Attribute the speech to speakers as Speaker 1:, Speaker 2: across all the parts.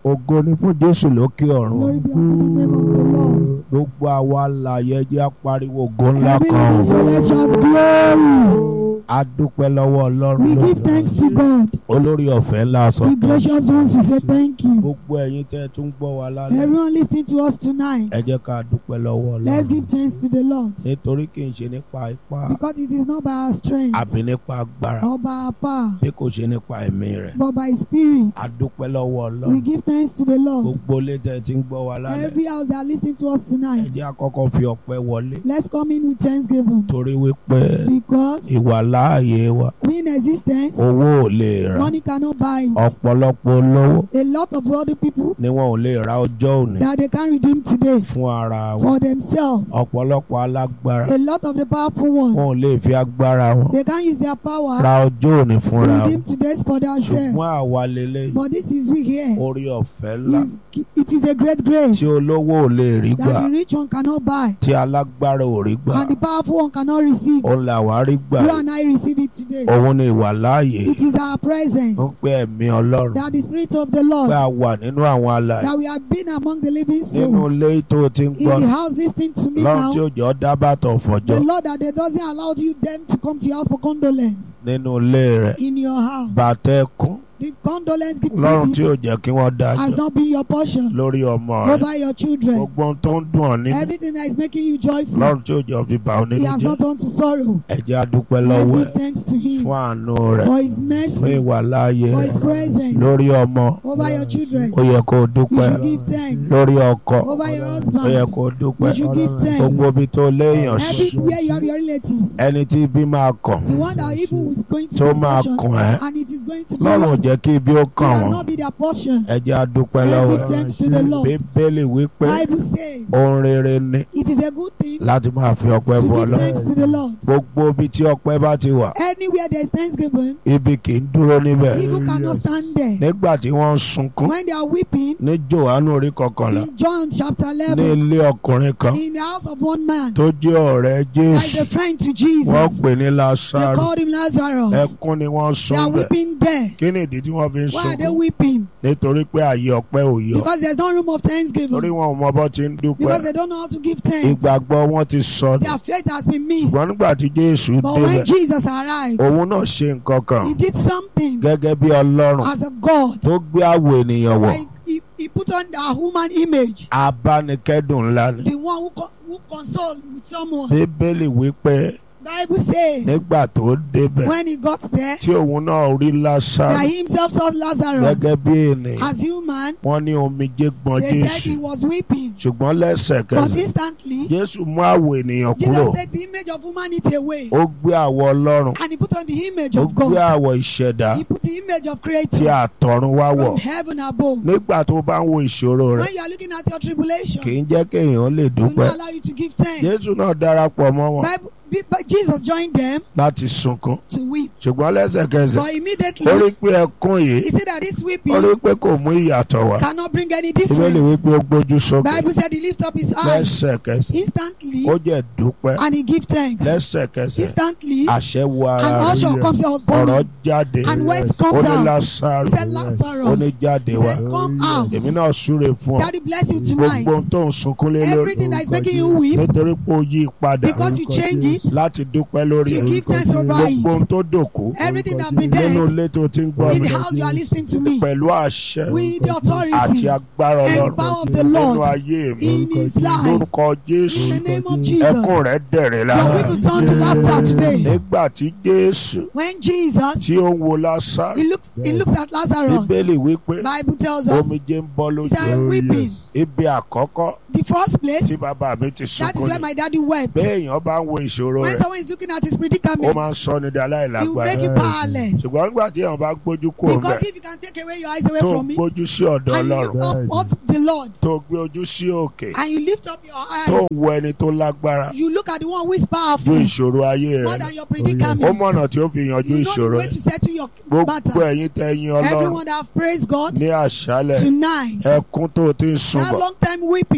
Speaker 1: ògo ni fún jésù lókè ọ̀run
Speaker 2: Glory be unto the name of the Lord.
Speaker 1: gbogbo àwa alààyè jẹ́ apariwo ògo ńlá
Speaker 2: Every
Speaker 1: kan
Speaker 2: living soul, let's shout glory.
Speaker 1: a dúpẹ́ lọ́wọ́ ọlọ́run
Speaker 2: We
Speaker 1: lónìí.
Speaker 2: give thanks to God.
Speaker 1: olórí ọ̀fẹ́ ńlá
Speaker 2: The
Speaker 1: sọ̀tọ̀
Speaker 2: gracious ones, we say thank you.
Speaker 1: gbogbo ẹ̀yin tẹ́ ẹ tún gbọ́ wa lálẹ́
Speaker 2: Everyone listening to us tonight,
Speaker 1: ẹ jẹ́ ká dúpẹ́ lọ́wọ́
Speaker 2: let's
Speaker 1: ọlọ́run
Speaker 2: give thanks to the Lord.
Speaker 1: nítorí kì í ṣe nípa ipá
Speaker 2: Because it is not by our strength
Speaker 1: àbí nípa agbára
Speaker 2: or by our power,
Speaker 1: bí kò ṣe nípa ẹ̀mí rẹ̀
Speaker 2: but by His Spirit.
Speaker 1: a dúpẹ́ lọ́wọ́
Speaker 2: We
Speaker 1: ọlọ́run
Speaker 2: give thanks to the Lord.
Speaker 1: gbogbo ilé tẹ́ ẹ ti ń gbọ́ wa lálẹ́
Speaker 2: Every house that are listening to us
Speaker 1: ẹ
Speaker 2: tonight,
Speaker 1: jẹ́ àkọ́kọ́ fi ọpẹ́ wọlé
Speaker 2: let's come in with thanksgiving.
Speaker 1: torí wípé
Speaker 2: Because
Speaker 1: ìwà láàyè wa
Speaker 2: in existence,
Speaker 1: owó ò lè rà
Speaker 2: money cannot buy it.
Speaker 1: ọ̀pọ̀lọpọ̀ olówó
Speaker 2: A lot of other people
Speaker 1: ni wọn ò lè ra ọjọ́ òní
Speaker 2: that they can redeem today
Speaker 1: fún ara wọn
Speaker 2: for themselves.
Speaker 1: ọ̀pọ̀lọpọ̀ alágbára
Speaker 2: A lot of the powerful ones,
Speaker 1: wọn ò lè fi agbára wọn
Speaker 2: they can use their power
Speaker 1: ra ọjọ́ òní
Speaker 2: to
Speaker 1: fúnra wọn
Speaker 2: redeem today's for themselves.
Speaker 1: ṣùgbọ́n àwa lélẹ́yìí
Speaker 2: But this is we here.
Speaker 1: orí ọ̀fẹ́ ńlá
Speaker 2: Is- It is a great grace
Speaker 1: tí olówó ò lè rí gbà
Speaker 2: that the rich one cannot buy
Speaker 1: tí alágbára ò rí gbà
Speaker 2: and the powerful one cannot receive.
Speaker 1: òun làwa rí gbà
Speaker 2: You and I receive it today.
Speaker 1: òun ni ìwà láàyè
Speaker 2: It is our presence
Speaker 1: ń pé ẹ̀mí ọlọ́run
Speaker 2: that the Spirit of the
Speaker 1: pé
Speaker 2: Lord
Speaker 1: a wà nínú àwọn alàyè
Speaker 2: that we have been among the living
Speaker 1: nínú
Speaker 2: souls
Speaker 1: ilé tó o ti ń gbọ́
Speaker 2: in the house listening to me
Speaker 1: lọ́run tí
Speaker 2: now.
Speaker 1: òjò dábàtọ̀ fọjọ́
Speaker 2: The Lord that they doesn't allow you them to come to your house for condolence
Speaker 1: nínú ilé rẹ̀
Speaker 2: in your house.
Speaker 1: bàtẹ́kùn
Speaker 2: The condolence gift
Speaker 1: lọ́run tí
Speaker 2: visit
Speaker 1: ò jẹ́ kí wọ́n dájọ́
Speaker 2: has not been your portion
Speaker 1: lórí ọmọ rẹ̀
Speaker 2: over your children.
Speaker 1: gbogbo ohun tó ń dùn ọ́ nínú
Speaker 2: Everything that is making you joyful,
Speaker 1: lọ́run tí òjò fi bà ọ́
Speaker 2: He
Speaker 1: nínú
Speaker 2: has
Speaker 1: jẹ́
Speaker 2: not turned to sorrow.
Speaker 1: ẹ jẹ́ a dúpẹ́
Speaker 2: Let's
Speaker 1: lọ́wọ́
Speaker 2: give
Speaker 1: ẹ̀
Speaker 2: thanks to Him
Speaker 1: fún àánú rẹ̀
Speaker 2: for His
Speaker 1: fún
Speaker 2: mercy,
Speaker 1: ìwà láàyè
Speaker 2: for
Speaker 1: rẹ̀
Speaker 2: His presence
Speaker 1: lórí ọmọ
Speaker 2: over your children.
Speaker 1: ó yẹ kó o
Speaker 2: You
Speaker 1: dúpẹ́
Speaker 2: should give thanks
Speaker 1: lórí ọkọ
Speaker 2: over your
Speaker 1: ó yẹ
Speaker 2: husband.
Speaker 1: kó o dúpẹ́
Speaker 2: You should give thanks.
Speaker 1: gbogbo ibi tó léèyàn sí
Speaker 2: Everywhere you have your relatives.
Speaker 1: ẹni tí ibi máa kàn
Speaker 2: The one that evil is going to
Speaker 1: tó
Speaker 2: be
Speaker 1: máa
Speaker 2: portion,
Speaker 1: kàn ẹ́
Speaker 2: and it is going to be
Speaker 1: lọ́run ò
Speaker 2: yours.
Speaker 1: jẹ́ kí ibi ó
Speaker 2: It
Speaker 1: kàn
Speaker 2: will
Speaker 1: wọ́n
Speaker 2: not be their portion.
Speaker 1: ẹ jẹ́ a dúpẹ́
Speaker 2: Let's
Speaker 1: lọ́wọ́
Speaker 2: give
Speaker 1: ẹ̀
Speaker 2: thanks to the Lord.
Speaker 1: bíbélì wípé
Speaker 2: Bible says
Speaker 1: ohun rere ni
Speaker 2: it is a good thing
Speaker 1: láti máa fi ọpẹ́
Speaker 2: to
Speaker 1: fún
Speaker 2: give
Speaker 1: Ọlọ́run
Speaker 2: thanks to the Lord.
Speaker 1: gbogbo ibi tí ọpẹ́ bá ti wà
Speaker 2: Anywhere there is thanksgiving,
Speaker 1: ibi kì í dúró níbẹ̀
Speaker 2: evil cannot stand there.
Speaker 1: nígbà tí wọ́n ń sunkún
Speaker 2: When they are weeping,
Speaker 1: ní Jòhánù orí kọkànlá
Speaker 2: in John chapter
Speaker 1: ní
Speaker 2: 11,
Speaker 1: ilé ọkùnrin kan
Speaker 2: in the house of one man,
Speaker 1: tó jẹ́ ọ̀rẹ́
Speaker 2: like a
Speaker 1: Jésù
Speaker 2: friend to
Speaker 1: wọ́n
Speaker 2: Jesus,
Speaker 1: pè ní
Speaker 2: they
Speaker 1: Lásárù
Speaker 2: called him Lazarus.
Speaker 1: ẹkún ni wọ́n
Speaker 2: They
Speaker 1: sun
Speaker 2: are
Speaker 1: bẹ̀
Speaker 2: weeping there.
Speaker 1: kí ni ìdí tí wọ́n fi ń
Speaker 2: Why are they
Speaker 1: sunkún
Speaker 2: weeping?
Speaker 1: nítorí pé àyè ọpẹ́ ò yọ
Speaker 2: Because there's no room of
Speaker 1: torí
Speaker 2: thanksgiving.
Speaker 1: wọn ò mọ bọ́ ti ń dúpẹ́
Speaker 2: Because they don't know how to give thanks.
Speaker 1: ìgbàgbọ́ wọn ti sọnù
Speaker 2: Their faith has been missed.
Speaker 1: ṣùgbọ́n nígbà tí Jésù
Speaker 2: But when
Speaker 1: débẹ̀
Speaker 2: Jesus arrived,
Speaker 1: òun náà ṣe nǹkan kan
Speaker 2: he did something
Speaker 1: gẹ́gẹ́ bí Ọlọ́run
Speaker 2: as a God.
Speaker 1: tó gbé àwọ̀ ènìyàn wọ̀
Speaker 2: Like he, he put on the human image,
Speaker 1: abánikẹ́dùn ńlá ni
Speaker 2: the one who, co- who console with someone.
Speaker 1: Bíbélì wípé
Speaker 2: Bible says
Speaker 1: nígbà tó débẹ̀
Speaker 2: when he got there,
Speaker 1: tí òun náà rí Lásárù
Speaker 2: that he himself saw Lazarus
Speaker 1: gẹ́gẹ́ bí ènìyàn
Speaker 2: as human.
Speaker 1: wọ́n ní omijé gbọ̀n
Speaker 2: They said
Speaker 1: Jésù
Speaker 2: he was weeping.
Speaker 1: ṣùgbọ́n
Speaker 2: But
Speaker 1: lẹ́sẹ̀kẹsẹ̀
Speaker 2: instantly,
Speaker 1: Jésù mú àwọ̀ ènìyàn kúrò
Speaker 2: Jesus take the image of humanity away
Speaker 1: ó gbé àwọ̀ Ọlọ́run
Speaker 2: and he put on the image
Speaker 1: ó
Speaker 2: of
Speaker 1: gbé
Speaker 2: God.
Speaker 1: àwọ̀ ìṣẹ̀dá
Speaker 2: He put the image of
Speaker 1: tí
Speaker 2: creator
Speaker 1: àtọ̀run wá wọ̀
Speaker 2: from heaven above.
Speaker 1: nígbà tó bá ń wo ìṣòro rẹ̀
Speaker 2: When you are looking at your tribulation,
Speaker 1: kì í jẹ́ kéèyàn lè
Speaker 2: will
Speaker 1: dúpẹ́
Speaker 2: not allow you to give thanks.
Speaker 1: Jésù náà darapọ̀ mọ́ wọn
Speaker 2: Bible, but Jesus joined them
Speaker 1: láti sunkún
Speaker 2: to weep.
Speaker 1: ṣùgbọ́n lẹ́sẹ̀kẹsẹ̀
Speaker 2: But
Speaker 1: ó
Speaker 2: immediately,
Speaker 1: rí pé ẹkún yìí
Speaker 2: he said that this
Speaker 1: ó
Speaker 2: weeping
Speaker 1: rí pé kò mú ìyàtọ̀ wá
Speaker 2: cannot bring any
Speaker 1: Bíbélì
Speaker 2: difference.
Speaker 1: wípé ó gbójú sókè
Speaker 2: Bible said he lift up his eyes
Speaker 1: lẹ́sẹ̀kẹsẹ̀
Speaker 2: instantly
Speaker 1: ó jẹ́ dúpẹ́
Speaker 2: and he give thanks.
Speaker 1: lẹ́sẹ̀kẹsẹ̀
Speaker 2: Instantly,
Speaker 1: àṣẹ wo
Speaker 2: an
Speaker 1: ara rẹ̀
Speaker 2: usher comes out upon
Speaker 1: ọ̀rọ̀
Speaker 2: him
Speaker 1: jáde
Speaker 2: and words
Speaker 1: ó
Speaker 2: comes
Speaker 1: ní
Speaker 2: out.
Speaker 1: Lásárù
Speaker 2: He said,
Speaker 1: ó ní
Speaker 2: Lazarus,
Speaker 1: jáde
Speaker 2: he
Speaker 1: wá
Speaker 2: said, come out.
Speaker 1: èmi náà súre fún ọ
Speaker 2: Daddy bless you tonight.
Speaker 1: gbogbo ohun tó ń sunkún lé lórí
Speaker 2: Everything that is making you weep
Speaker 1: nítorí pé ó yí padà
Speaker 2: because you change it,
Speaker 1: láti dúpẹ́ lórí
Speaker 2: you
Speaker 1: ẹ̀
Speaker 2: give thanks over
Speaker 1: gbogbo
Speaker 2: it.
Speaker 1: ohun tó dòkú
Speaker 2: Everything that been
Speaker 1: nínú
Speaker 2: dead
Speaker 1: ilé tó ti ń gbọ́
Speaker 2: in
Speaker 1: mi
Speaker 2: the house you are listening to me
Speaker 1: pẹ̀lú àṣẹ
Speaker 2: with the
Speaker 1: àti
Speaker 2: authority
Speaker 1: agbára
Speaker 2: and
Speaker 1: Ọlọ́run
Speaker 2: power of the
Speaker 1: nínú
Speaker 2: Lord
Speaker 1: ayé mi
Speaker 2: in his life.
Speaker 1: lórúkọ Jésù
Speaker 2: In the name of Jesus.
Speaker 1: ẹkún rẹ̀ dẹ̀rẹ̀
Speaker 2: Your
Speaker 1: lára
Speaker 2: people turn to laughter today.
Speaker 1: nígbà tí Jésù
Speaker 2: When Jesus,
Speaker 1: tí ó ń wo Lásárù
Speaker 2: he looks, he looks at Lazarus.
Speaker 1: Bíbélì wípé
Speaker 2: Bible tells us,
Speaker 1: omijé ń bọ́
Speaker 2: he
Speaker 1: lójú
Speaker 2: started weeping.
Speaker 1: ibi àkọ́kọ́
Speaker 2: The first place,
Speaker 1: tí bàbá mi ti
Speaker 2: that is
Speaker 1: sunkún
Speaker 2: where
Speaker 1: ni
Speaker 2: my daddy wept.
Speaker 1: béèyàn bá ń wo ìṣòro
Speaker 2: When
Speaker 1: rẹ̀
Speaker 2: someone is looking at his
Speaker 1: ó
Speaker 2: predicament,
Speaker 1: máa ń sọ ní di
Speaker 2: he will make
Speaker 1: aláìlágbára
Speaker 2: you powerless.
Speaker 1: ṣùgbọ́n nígbà tí èèyàn bá gbójú kúrò
Speaker 2: Because
Speaker 1: ńbẹ̀
Speaker 2: if you can take away your eyes away
Speaker 1: tó
Speaker 2: from it,
Speaker 1: gbójú sí ọ̀dọ̀
Speaker 2: and you look
Speaker 1: Ọlọ́run
Speaker 2: up at the Lord,
Speaker 1: tó gbé ojú sí òkè
Speaker 2: and you lift up your
Speaker 1: tó
Speaker 2: eyes,
Speaker 1: ń wo ẹni tó lágbára
Speaker 2: you look at the one who is
Speaker 1: ju
Speaker 2: powerful
Speaker 1: ìṣòro ayé
Speaker 2: more
Speaker 1: rẹ̀
Speaker 2: than your
Speaker 1: ó
Speaker 2: predicament.
Speaker 1: mọ̀nà tí ó fi yanjú
Speaker 2: You know
Speaker 1: ìṣòro
Speaker 2: the way
Speaker 1: ẹ̀
Speaker 2: to settle your
Speaker 1: gbogbo
Speaker 2: matter.
Speaker 1: ẹ̀yin tẹ́ yin Ọlọ́run
Speaker 2: Everyone that have praised God
Speaker 1: ní àṣálẹ̀
Speaker 2: tonight,
Speaker 1: ẹkún tó ti ń sun
Speaker 2: that
Speaker 1: bọ̀
Speaker 2: long time weeping,
Speaker 1: mo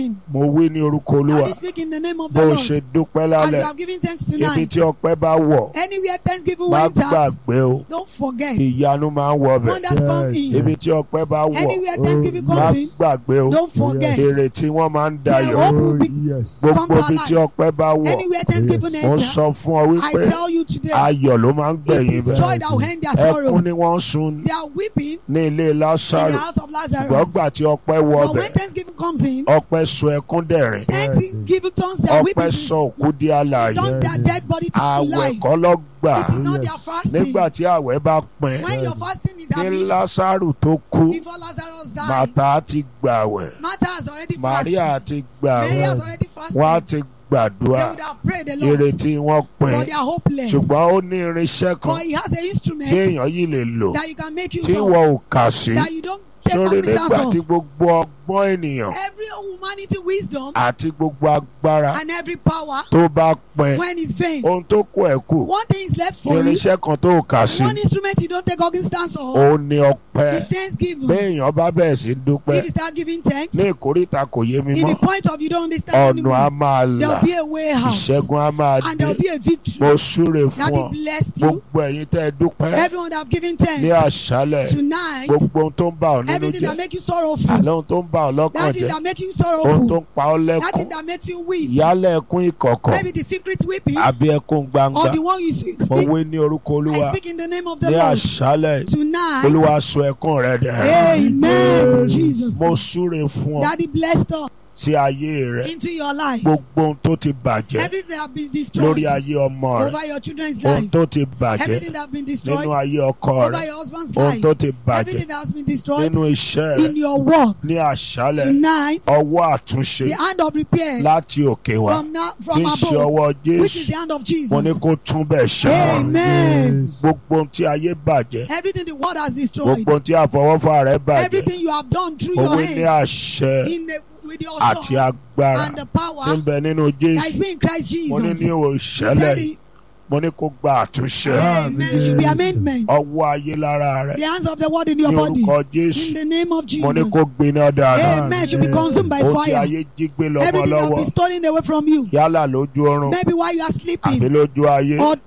Speaker 1: wí ní orúkọ olúwa
Speaker 2: Daddy, speak in the name of
Speaker 1: bó
Speaker 2: the
Speaker 1: o
Speaker 2: Lord.
Speaker 1: ṣe dúpẹ́
Speaker 2: As you
Speaker 1: lálẹ́
Speaker 2: have given thanks
Speaker 1: ibi
Speaker 2: tonight,
Speaker 1: tí ọpẹ́ bá wọ̀
Speaker 2: anywhere thanksgiving
Speaker 1: má
Speaker 2: went out,
Speaker 1: gbàgbé o
Speaker 2: don't forget.
Speaker 1: ìyanu máa ń wọ bẹ̀
Speaker 2: Wonders come in.
Speaker 1: ibi tí ọpẹ́ bá wọ̀
Speaker 2: Anywhere thanksgiving
Speaker 1: má
Speaker 2: comes in,
Speaker 1: gbàgbé o
Speaker 2: don't forget.
Speaker 1: èrè tí wọ́n máa ń
Speaker 2: Their
Speaker 1: dayọ̀
Speaker 2: hope will be come
Speaker 1: gbogbo
Speaker 2: to
Speaker 1: ibi tí
Speaker 2: alive.
Speaker 1: ọpẹ́ bá wọ̀
Speaker 2: Anywhere thanksgiving
Speaker 1: mo ń
Speaker 2: enter,
Speaker 1: sọ fún ọ
Speaker 2: I
Speaker 1: wípé
Speaker 2: tell you today,
Speaker 1: ayọ̀ ló máa ń
Speaker 2: it
Speaker 1: gbẹ̀yìn
Speaker 2: is
Speaker 1: bẹ́ẹ̀
Speaker 2: joy that will end their
Speaker 1: ẹkún
Speaker 2: sorrow.
Speaker 1: ni wọ́n ń sun
Speaker 2: They are weeping
Speaker 1: ní ilé
Speaker 2: in the
Speaker 1: lásàrò
Speaker 2: house of Lazarus.
Speaker 1: gbọ́gbà tí ọpẹ́ wọ
Speaker 2: But
Speaker 1: ọbẹ̀
Speaker 2: when thanksgiving comes in,
Speaker 1: ọpẹ́ sọ ẹkún dẹ̀rìn
Speaker 2: thanksgiving turns their
Speaker 1: ọpẹ́
Speaker 2: weeping,
Speaker 1: sọ òkú di alààyè
Speaker 2: turns their dead body to
Speaker 1: àwẹ̀
Speaker 2: life.
Speaker 1: kọ́ lọ gbà
Speaker 2: It is not their fasting.
Speaker 1: nígbà tí àwẹ̀ bá pin
Speaker 2: When your fasting is
Speaker 1: ní
Speaker 2: happening
Speaker 1: lásàrò tó kú
Speaker 2: before Lazarus died,
Speaker 1: màtá ti gbàwẹ̀
Speaker 2: Martha has already fasted.
Speaker 1: Maria ti
Speaker 2: Mary
Speaker 1: gbàwẹ̀
Speaker 2: has already fasted.
Speaker 1: wọ́n á ti
Speaker 2: They
Speaker 1: gbàdúrà
Speaker 2: would have prayed a lot,
Speaker 1: ìrètí wọn pin
Speaker 2: but they are hopeless.
Speaker 1: ṣùgbọ́n ó ní irinṣẹ́ kan
Speaker 2: But he has an
Speaker 1: tí
Speaker 2: instrument
Speaker 1: èèyàn yìí lè lò
Speaker 2: that you can make use
Speaker 1: tí
Speaker 2: of,
Speaker 1: wọn ò kà sí
Speaker 2: that you don't take
Speaker 1: sórí nígbà
Speaker 2: cognizance
Speaker 1: tí
Speaker 2: of.
Speaker 1: gbogbo ọgbọ́n ènìyàn
Speaker 2: Every humanity wisdom
Speaker 1: àti gbogbo agbára
Speaker 2: and every power
Speaker 1: tó bá pin
Speaker 2: when it's vain.
Speaker 1: ohun tó kù ẹ̀ kù
Speaker 2: One thing is left for you.
Speaker 1: irinṣẹ́ kan tó kà sí
Speaker 2: One instrument you don't take cognizance of
Speaker 1: òun ni ọpẹ́
Speaker 2: is thanksgiving.
Speaker 1: béèyàn bá bẹ̀rẹ̀ sí dúpẹ́
Speaker 2: If you start giving thanks,
Speaker 1: ní ìkórìtà kò yé mi
Speaker 2: in the
Speaker 1: mọ́
Speaker 2: point of you don't understand
Speaker 1: ọ̀nà á
Speaker 2: anymore,
Speaker 1: máa là
Speaker 2: there'll be a way out.
Speaker 1: ìṣẹ́gun á máa
Speaker 2: And
Speaker 1: dé
Speaker 2: there'll be a victory.
Speaker 1: mo súre fún
Speaker 2: That
Speaker 1: ọ
Speaker 2: he blessed you.
Speaker 1: gbogbo ẹ̀yin tẹ́ ẹ dúpẹ́
Speaker 2: Everyone that have given
Speaker 1: ní
Speaker 2: thanks
Speaker 1: àṣálẹ̀
Speaker 2: tonight,
Speaker 1: gbogbo ohun tó ń bà ọ́ nínú
Speaker 2: everything
Speaker 1: jẹ́
Speaker 2: that make you sorrowful,
Speaker 1: àlẹ́ ohun tó ń bà ọ́ lọ́kàn
Speaker 2: that thing
Speaker 1: jẹ́
Speaker 2: that make you
Speaker 1: ohun tó
Speaker 2: sorrowful,
Speaker 1: ń pa ọ́
Speaker 2: that
Speaker 1: lẹ́kún
Speaker 2: thing that makes you weep,
Speaker 1: ìyálẹ̀ ẹkún ìkọ̀kọ̀
Speaker 2: maybe the secret weeping
Speaker 1: àbí ẹkún gbangba
Speaker 2: or the one you speak.
Speaker 1: mo wí ní orúkọ olúwa
Speaker 2: I speak in the name of the
Speaker 1: ní
Speaker 2: Lord
Speaker 1: àṣálẹ̀
Speaker 2: tonight.
Speaker 1: olúwa sọ ẹkún rẹ dẹ̀
Speaker 2: Amen. In Jesus.
Speaker 1: mo súre fún ọ
Speaker 2: Daddy blessed us
Speaker 1: sí ayé rẹ
Speaker 2: into your life.
Speaker 1: gbogbo ohun tó ti bàjẹ́
Speaker 2: Everything that have been
Speaker 1: lórí
Speaker 2: destroyed
Speaker 1: ayé ọmọ rẹ
Speaker 2: over your children's
Speaker 1: ohun
Speaker 2: life.
Speaker 1: tó ti bàjẹ́
Speaker 2: Everything that have been
Speaker 1: nínú
Speaker 2: destroyed
Speaker 1: ayé ọkọ
Speaker 2: over
Speaker 1: rẹ
Speaker 2: your husband's
Speaker 1: ohun
Speaker 2: life.
Speaker 1: tó ti bàjẹ́
Speaker 2: Everything that has been destroyed
Speaker 1: nínú iṣẹ́ rẹ
Speaker 2: in your work
Speaker 1: ní àṣálẹ̀
Speaker 2: tonight.
Speaker 1: ọwọ́ àtúnṣe
Speaker 2: The hand of repair
Speaker 1: láti òkè wá
Speaker 2: from now
Speaker 1: tí
Speaker 2: from
Speaker 1: ń ṣe
Speaker 2: above,
Speaker 1: ọwọ́
Speaker 2: which is
Speaker 1: jésù
Speaker 2: the hand of
Speaker 1: mo ní
Speaker 2: Jesus.
Speaker 1: kó tún bẹ̀ ṣe
Speaker 2: Amen.
Speaker 1: gbogbo ohun tí ayé bàjẹ́
Speaker 2: Everything the world has destroyed.
Speaker 1: gbogbo ohun tí àfọwọ́fà rẹ bàjẹ́
Speaker 2: Everything you have done through
Speaker 1: mo
Speaker 2: your
Speaker 1: wí ní
Speaker 2: hand
Speaker 1: àṣẹ
Speaker 2: in the with your
Speaker 1: àti
Speaker 2: authority
Speaker 1: agbára
Speaker 2: and the
Speaker 1: tí ń
Speaker 2: power
Speaker 1: bẹ nínú
Speaker 2: that is
Speaker 1: jésù
Speaker 2: being Christ
Speaker 1: mo ní
Speaker 2: Jesus.
Speaker 1: ní
Speaker 2: He
Speaker 1: òṣèlè
Speaker 2: said
Speaker 1: yìí
Speaker 2: it-
Speaker 1: mo ní kó gba àtúnṣe
Speaker 2: Amen. Should be amendment.
Speaker 1: ọwọ́ ayé lára rẹ
Speaker 2: The hands of the word in your
Speaker 1: ní
Speaker 2: body.
Speaker 1: orúkọ
Speaker 2: In
Speaker 1: jésù
Speaker 2: the name of
Speaker 1: mo ní
Speaker 2: Jesus.
Speaker 1: kó gbiná dáadáa
Speaker 2: Amen. Should be consumed by
Speaker 1: ohun tí
Speaker 2: fire.
Speaker 1: ayé jí gbé lọ́mọ
Speaker 2: Everything that
Speaker 1: lọ́wọ́
Speaker 2: will be stolen away from you.
Speaker 1: yálà lójú oorun
Speaker 2: Maybe while you are
Speaker 1: àbí
Speaker 2: sleeping.
Speaker 1: lójú ayé
Speaker 2: Or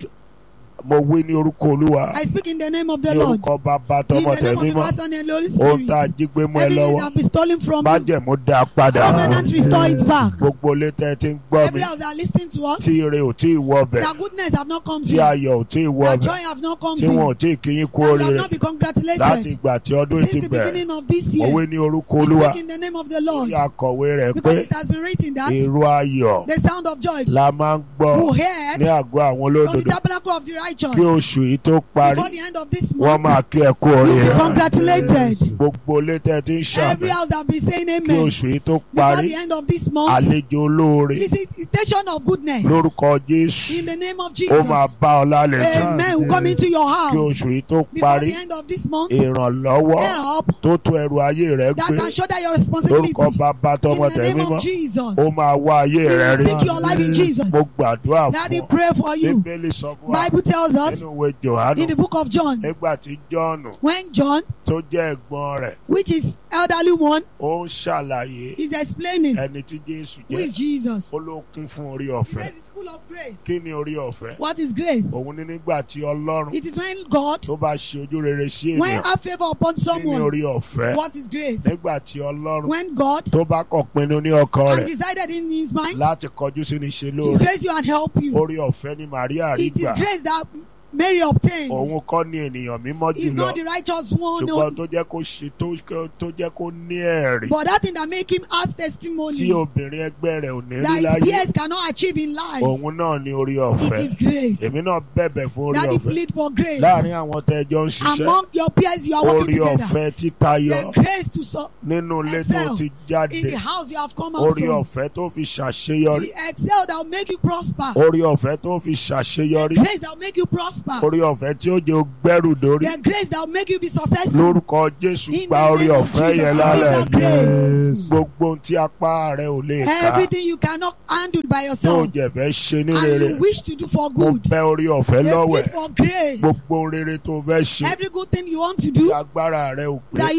Speaker 1: mo wí ní orúkọ olúwa
Speaker 2: I speak in the name of the
Speaker 1: ní
Speaker 2: Lord.
Speaker 1: orúkọ bàbá
Speaker 2: In
Speaker 1: tọmọ
Speaker 2: the name of
Speaker 1: tẹ̀mí
Speaker 2: the
Speaker 1: mọ́
Speaker 2: Father and the Holy
Speaker 1: ohun tá a
Speaker 2: Spirit.
Speaker 1: jí gbé mọ́ ẹ
Speaker 2: Everything
Speaker 1: lọ́wọ́
Speaker 2: that be stolen from you.
Speaker 1: májẹ̀mú dá a padà
Speaker 2: Covenant restore it back.
Speaker 1: gbogbo létẹ́ tí ń gbọ́ mi
Speaker 2: Every house that are listening to us.
Speaker 1: tí ire ò tí ì wọ ọbẹ̀
Speaker 2: Their goodness have not come to
Speaker 1: tí
Speaker 2: you.
Speaker 1: ayọ̀ ò tí ì wọ
Speaker 2: Their
Speaker 1: ọbẹ̀
Speaker 2: joy have not come
Speaker 1: tí
Speaker 2: to
Speaker 1: wọn ò
Speaker 2: you.
Speaker 1: tí ì kí yín kú
Speaker 2: That you have
Speaker 1: oríire
Speaker 2: not been
Speaker 1: láti
Speaker 2: congratulated.
Speaker 1: ìgbà tí ọdún yìí ti
Speaker 2: Since the
Speaker 1: bẹ̀rẹ̀
Speaker 2: beginning of this
Speaker 1: mo
Speaker 2: year.
Speaker 1: wí ní orúkọ
Speaker 2: We
Speaker 1: olúwa
Speaker 2: speak in the name of the
Speaker 1: tí
Speaker 2: Lord.
Speaker 1: akọ̀wé rẹ̀ pé
Speaker 2: Because it has been written that
Speaker 1: èrò ayọ̀
Speaker 2: the sound of joy
Speaker 1: la máa ń gbọ́
Speaker 2: who
Speaker 1: ní
Speaker 2: heard
Speaker 1: àgọ́ àwọn
Speaker 2: from the
Speaker 1: olódodo
Speaker 2: tabernacle of the righteous
Speaker 1: kí oṣù yìí tó parí
Speaker 2: before the end of this
Speaker 1: wọ́n
Speaker 2: month.
Speaker 1: máa kí ẹ kú
Speaker 2: You will
Speaker 1: oríire
Speaker 2: be congratulated.
Speaker 1: gbogbo létẹ́ tí ń ṣàmì
Speaker 2: Every house that be saying
Speaker 1: kí
Speaker 2: amen
Speaker 1: oṣù yìí tó
Speaker 2: before
Speaker 1: parí
Speaker 2: the end of this month.
Speaker 1: àlejò olóore
Speaker 2: Visitation of goodness
Speaker 1: lórúkọ jésù
Speaker 2: in the name of
Speaker 1: ó
Speaker 2: Jesus.
Speaker 1: máa bá ọ lálejò
Speaker 2: Amen. Will come into your
Speaker 1: kí
Speaker 2: house
Speaker 1: oṣù yìí tó
Speaker 2: before
Speaker 1: parí
Speaker 2: the end of this month.
Speaker 1: ìrànlọ́wọ́
Speaker 2: Help
Speaker 1: tó tó ẹrù ayé rẹ
Speaker 2: that
Speaker 1: gbé
Speaker 2: can shoulder your responsibility
Speaker 1: lórúkọ bàbá tọmọ
Speaker 2: in the
Speaker 1: tẹ̀mí
Speaker 2: name
Speaker 1: mọ́
Speaker 2: of Jesus.
Speaker 1: ó máa wá ayé rẹ rí
Speaker 2: Seek your life in Jesus.
Speaker 1: mo gbàdúrà
Speaker 2: Daddy,
Speaker 1: fún ọ
Speaker 2: pray for you.
Speaker 1: bíbélì sọ fún wa
Speaker 2: Bible tells us
Speaker 1: nínú ìwé johannu
Speaker 2: in the book of John
Speaker 1: nígbà tí jọ́ọ̀nù
Speaker 2: when John,
Speaker 1: tó jẹ́ ẹ̀gbọ́n rẹ̀
Speaker 2: which is elderly one,
Speaker 1: ó ń ṣàlàyé
Speaker 2: is explaining
Speaker 1: ẹni tí jésù
Speaker 2: who
Speaker 1: jẹ́
Speaker 2: is Jesus.
Speaker 1: ó ló kún fún orí
Speaker 2: Grace
Speaker 1: ọ̀fẹ́
Speaker 2: is full of grace.
Speaker 1: kí ni orí ọ̀fẹ́
Speaker 2: What is grace?
Speaker 1: òun ní nígbà tí ọlọ́run
Speaker 2: It is when God,
Speaker 1: tó bá ṣe ojú rere sí
Speaker 2: when
Speaker 1: ènìyàn
Speaker 2: have favor upon
Speaker 1: kí ni
Speaker 2: someone.
Speaker 1: orí ọ̀fẹ́
Speaker 2: What is grace?
Speaker 1: nígbà tí ọlọ́run
Speaker 2: When God
Speaker 1: tó bá kọ̀ pinnu ní ọkàn
Speaker 2: and
Speaker 1: rẹ̀
Speaker 2: decided in his mind
Speaker 1: láti kọjú sí ní ṣe
Speaker 2: to
Speaker 1: lóore
Speaker 2: face you and help you.
Speaker 1: orí ọ̀fẹ́ ni Màríà rí
Speaker 2: It is
Speaker 1: gbà
Speaker 2: grace that Mary obtained.
Speaker 1: òun kọ́ ni ènìyàn mímọ́
Speaker 2: It's
Speaker 1: jùlọ
Speaker 2: not the righteous one,
Speaker 1: ṣùgbọ́n
Speaker 2: no.
Speaker 1: tó jẹ́ kó ṣe tó tó jẹ́ kó ní ẹ̀rí
Speaker 2: but that thing that make him ask
Speaker 1: tí
Speaker 2: testimony
Speaker 1: obìnrin ẹgbẹ́ rẹ̀ ò ní rí
Speaker 2: that his
Speaker 1: láyé
Speaker 2: peers cannot achieve in life.
Speaker 1: òun náà ni orí
Speaker 2: It
Speaker 1: ọ̀fẹ́
Speaker 2: is grace.
Speaker 1: èmi náà bẹ̀bẹ̀ fún orí
Speaker 2: Daddy
Speaker 1: ọ̀fẹ́
Speaker 2: plead for grace.
Speaker 1: láàrin àwọn tẹ́ ẹjọ́ ń ṣiṣẹ́
Speaker 2: Among your peers you are
Speaker 1: orí
Speaker 2: working together.
Speaker 1: ọ̀fẹ́ títayọ
Speaker 2: The grace to so
Speaker 1: nínú ilé tó
Speaker 2: excel
Speaker 1: ti jáde
Speaker 2: in the house you have come out
Speaker 1: orí
Speaker 2: from.
Speaker 1: ọ̀fẹ́ tó fi ṣàṣeyọrí
Speaker 2: The excel that will make you prosper.
Speaker 1: orí ọ̀fẹ́ tó fi ṣàṣeyọrí
Speaker 2: Grace that will make you prosper.
Speaker 1: orí ọ̀fẹ́ tí ó jẹ́ ó gbẹ́rù dórí
Speaker 2: The grace that will make you be successful.
Speaker 1: lórúkọ Jésù
Speaker 2: In
Speaker 1: gba
Speaker 2: the
Speaker 1: orí
Speaker 2: name of
Speaker 1: ọ̀fẹ́
Speaker 2: Jesus,
Speaker 1: yẹn
Speaker 2: receive
Speaker 1: lálẹ́
Speaker 2: that grace.
Speaker 1: gbogbo ohun tí apá rẹ ò lè ká
Speaker 2: Everything you cannot handle by
Speaker 1: tó
Speaker 2: yourself
Speaker 1: jẹ̀fẹ́ ṣe ní
Speaker 2: and
Speaker 1: rere
Speaker 2: you wish to do for
Speaker 1: mo
Speaker 2: good.
Speaker 1: bẹ̀ orí ọ̀fẹ́
Speaker 2: They
Speaker 1: lọ́wẹ̀
Speaker 2: plead for grace.
Speaker 1: gbogbo ohun rere tó fẹ́ ṣe
Speaker 2: Every good thing you want to
Speaker 1: tí
Speaker 2: do
Speaker 1: agbára rẹ ò gbé
Speaker 2: that